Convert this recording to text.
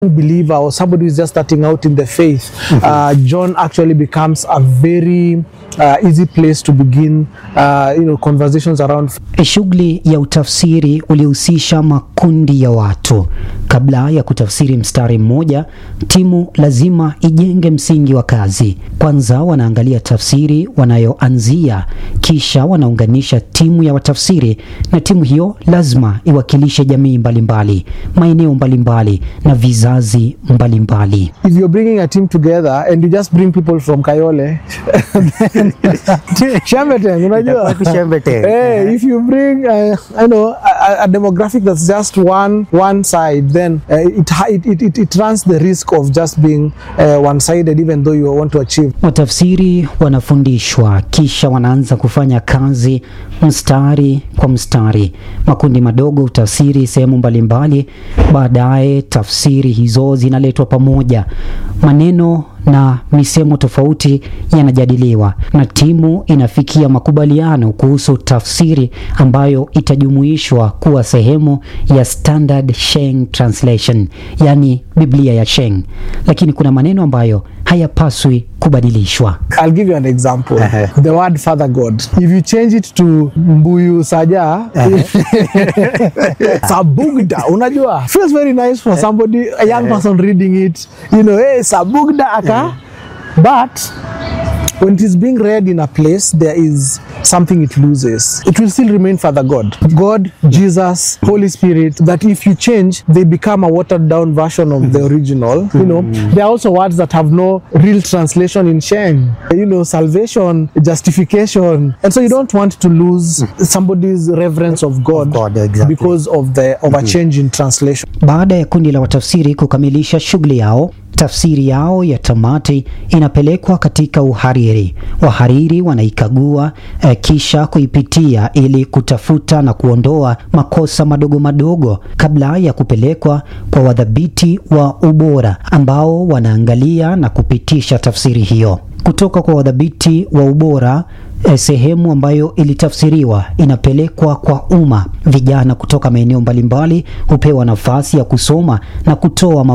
believer or somebody who's just starting out in the faith, uh, John actually becomes a very uh, easy place to begin, uh, you know, conversations around Shughuli ya utafsiri ulihusisha makundi ya watu. Kabla ya kutafsiri mstari mmoja, timu lazima ijenge msingi wa kazi. Kwanza wanaangalia tafsiri wanayoanzia, kisha wanaunganisha timu ya watafsiri, na timu hiyo lazima iwakilishe jamii mbalimbali, maeneo mbalimbali na vizazi mbalimbali. if you're bringing a team together and you just bring people from Kayole then Shambeteng, unajua Shambeteng. hey, if you bring uh, I know a, a demographic that's just one one side then uh, it, ha- it, it, it, it runs the risk of just being uh, one-sided even though you want to achieve Watafsiri wanafundishwa kisha wanaanza kufanya kazi mstari kwa mstari. Makundi madogo hutafsiri sehemu mbalimbali, baadaye tafsiri hizo zinaletwa pamoja. Maneno na misemo tofauti yanajadiliwa na timu inafikia makubaliano kuhusu tafsiri ambayo itajumuishwa kuwa sehemu ya Standard Sheng Translation, yani Biblia ya Sheng. Lakini kuna maneno ambayo hayapaswi kubadilishwa. I'll give you an example. Uh-huh. The word Father God. If you change it to Mbuyu Saja, Sabugda, unajua, feels very nice for somebody, a young person reading it, you know, hey, Sabugda aka. But when it is being read in a place, there is something it loses. It will still remain Father God. God, Jesus, Holy Spirit, that if you change, they become a watered down version of the original. You know, there are also words that have no real translation in Sheng. You know, salvation, justification. And so you don't want to lose somebody's reverence of God, God, exactly. because of the of a change in translation. Baada ya kundi la watafsiri kukamilisha shughuli yao, tafsiri yao ya tamati inapelekwa katika uhariri. Wahariri wanaikagua eh, kisha kuipitia ili kutafuta na kuondoa makosa madogo madogo kabla ya kupelekwa kwa wadhabiti wa ubora ambao wanaangalia na kupitisha tafsiri hiyo kutoka kwa wadhabiti wa ubora eh, sehemu ambayo ilitafsiriwa inapelekwa kwa umma. Vijana kutoka maeneo mbalimbali hupewa nafasi ya kusoma na kutoa